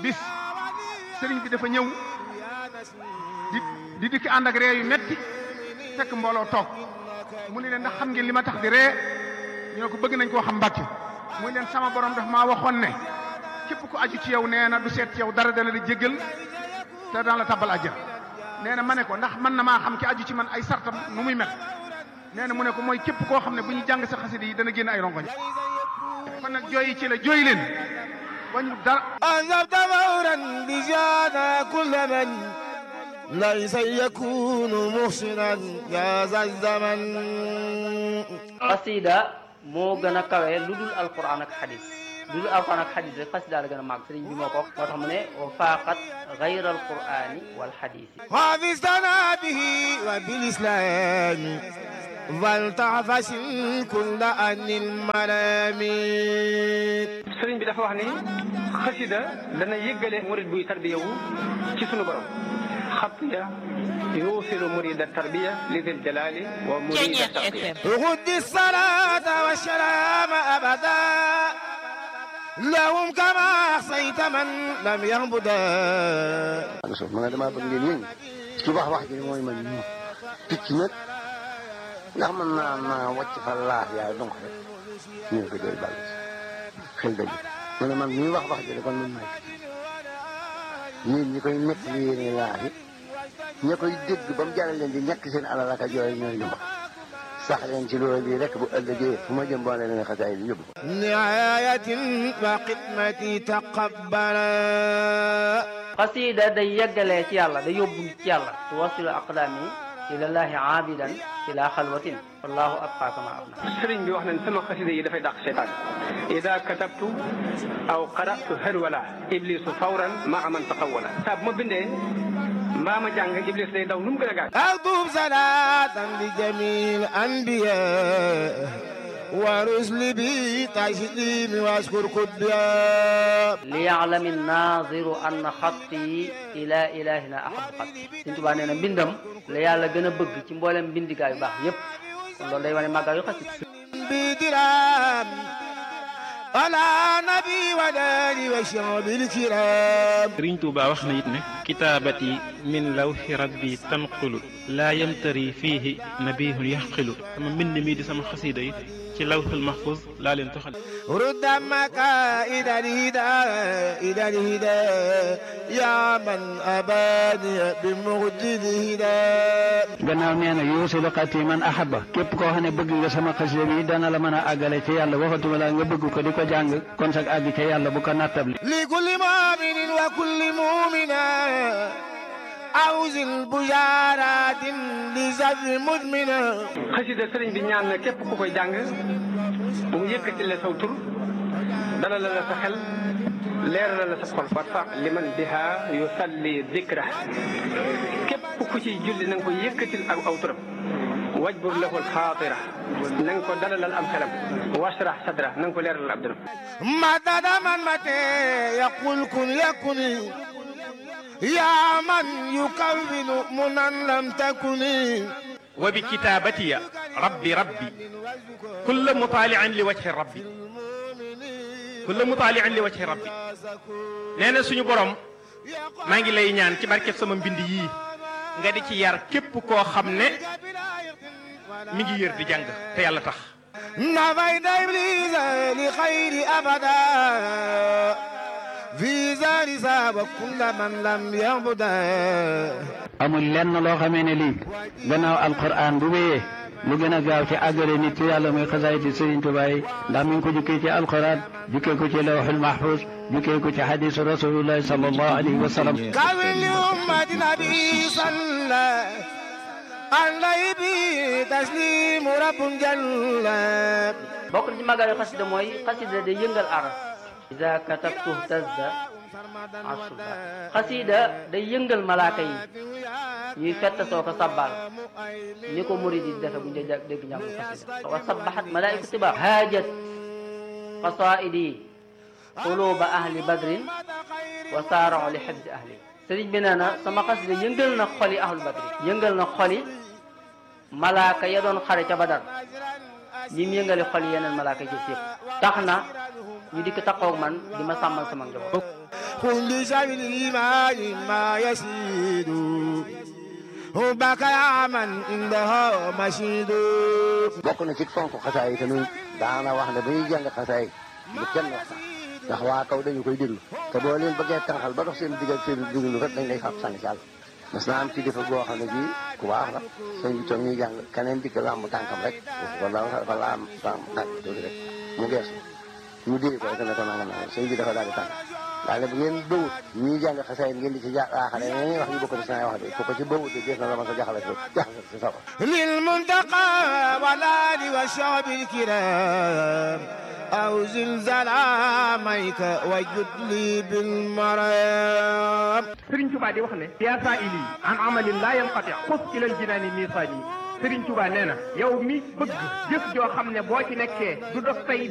bis sëriñ bi dafa ñëw di di dikki ànd ak ree yu metti fekk mbooloo toog mu ne leen ndax xam ngeen li ma tax di ree ñu ne ko bëgg nañ koo xam mbàkke mu ne leen sama borom daf maa waxoon ne képp ku aju ci yow nee na du seet ci yow dara dana la jéggal te daan la tabbal àjjana nee na ma ne ko ndax mën na maa xam ki aju ci man ay sartam nu muy mel nee na mu ne ko mooy képp koo xam ne bu ñu jàng sa xasida yi dana génn ay rongoñ kon nag jooyi ci la jooy leen wañu dara أنذبت فورا بجانا كل من ليس يكون محسنا يا ذا الزمن xasida moo gën a kawe lu dul alquran ak xadis lu dul alquran ak xadis rek xasida la gën a màgg sëriñ bi moo ko wax moo tax mu ne wa faaqat gayra alqurani wal xadisi حافظتنا به وبالإسلام فلتعفس كل أن الملامين sëriñ bi dafa wax ni xasida dana yëggale murid buy tarbiya wu ci sunu borom xatiya yuusilu murida tarbiya lidil jalali wa murida tarbiya غد الصلاة والسلام أبدا لهم كما أحصيت من لم يهبدا so ma ne damaa bëgg ngeen yëngu ci wax wax ji mooy man ñu picc nag ndax mën naa naa wàcc fa laaf yaay donc rek ñu ngi ko doy bàll xel dëgg ma ne man ñuy wax wax ji kon man maay picc yéen ñi koy nekk li yéene laaf yi ña koy dégg ba mu jaral leen di ñàkk seen alal ak a jooy ñooy ñu wax sax leen ci loolu bii rek bu ëllëgee fu ma jëm boole leen xasaay bi yóbbu ko نعاية وخدمتي تقبلا xasida day yeggalee ci yàlla day yóbbu ci yàlla tuwasilu aqdaami ilallahi aabidan ila xalwatin wallahu abqa kama abna sëriñ bi wax nañ sama xasida yi dafay dàq seytaan ida katabtu aw qaratu harwala iblisu fawran maa man taqawala saa bu ma bindee mbaa ma jàng iblis day daw nu mu gën a gaaw أكتب صلاة لجميع الأنبياء ورسل بي تسليم واشكر كبيا liyaalami naaziru anna xatti ila ilahina ahabu xatti Sëriñ Tuubaa nee na mbindam la yàlla gën a bëgg ci mboolem mbindigaa yu baax yépp kon loolu day wane màggaa yu xasit بدرام على نبي وداني وشعب الكرام sëriñ Tuuba wax na it ne kitaabati min lawxi rabbi tanqulu laa yamtari fiihi nabihun yaxqilu sama mbind mi di sama xasiida yi ci lawxul mahfuz laa leen toxal رد مكائد الهدى إلى الهدى يا من أباني بمجد الهدى gannaaw nee na yuusilu xati man ahaba képp koo xam ne bëgg nga sama xasida bi dana la mën a àggale ci yàlla waxatuma la nga bëgg ko di ko jàng kon sag àgg ca yàlla bu ko nattable لكل مؤمن وكل مؤمنة أوز البشارات لزر مدمنة xasida sëriñ bi ñaan na képp ku koy jàng bu mu yëkkati la saw tur dalal la sa xel leeral la sa xol warfa liman biha yusalli dikra képp ku ciy julli na nga ko yëkkatil ak aw turam wajbur lahu alxaatira na nga ko dalalal am xelam washrah sadra na nga ko leeralal ab dëram مدد من متى يقول كن يكن يا من يكون منا لم تكن wa bi kitaabatiya rabbi rabbi kulla mutaalian li wajhi rabbi kulla mutaalian li wajhi rabbi nee na suñu borom maa ngi lay ñaan ci barkeb sama mbind yii nga di ci yar képp koo xam ne mi ngi yër di jàng te yàlla tax نفيت إبليس لخير أبدا في زار ساب كل من لم يعبدا amul lenn loo xamee ne lii gannaaw alquran bu wéyee lu gën a gaaw ci àggale nit ci yàlla muy xasaayiti Sëriñ Tuubaa yi ndax mi ngi ko jukkee ci alquran jukkee ko ci lawxul mahfuz jukkee ko ci xadisu rasulillahi sallallahu alayhi wa sallam كامل لأمة نبي صلى عليه به تسليم رب جل bokk na ci màggaa yu xasida mooy xasida day yëngal aras ida katabtu tazda asuba xasida day yëngal malaaka yi ñuy fett soo ko sabbal ni ko murid yi defe bu ñu dee dégg njàngu xasida wa sabbahat malaaiku tiba haajat qasaidi quluba ahli badrin wa saarao li xibsi ahli sëriñ bi nee na sama xasida yëngal na xoli ahlu badrin yëngal na xoli malaaka ya doon xare ca badar ñi mu yëngale xol yeneen malaaka yi ci yëpp tax na ñu dikk taqoog man di ma sàmmal sama njaboot كل شيء الإيمان ما يسيد حبك يا من عنده مشيد bokk na ci fonk xasaay yi tamit daana wax ne ba ñuy jàng xasaay bu kenn wax sax ndax waa kaw dañu koy déglu te boo leen bëggee tànqal ba dox seen digg ak seen déglu rek dañ lay fab sànni ci àll mas naa am ci defa goo xam ne bii ku baax la sëñ bi toog ñuy jàng keneen dikk làmb tànkam rek wala dafa laam làmb tànk tuuti rek mu geesu ñu dee ko rek ne ko nanga nanga sëñ bi dafa daal di tànk daal ne bu ngeen bëwut ñuy jàng xasaay ngeen di ci jaaxale ñeneen wax yu bokk ci saa wax de ku ko ci bëwut de gis na la ma ko jaxale jaxale si sawa للمنتقى والآل والشعب الكرام أو زلزال عاميك وجد لي بالمرام Sëriñ Tuubaa di wax ne yaa saa ili an amalin laa yanqati xus ilal jinaani miisaani Sëriñ Tuubaa nee na yow mi bëgg jëf joo xam ne boo ci nekkee du dox say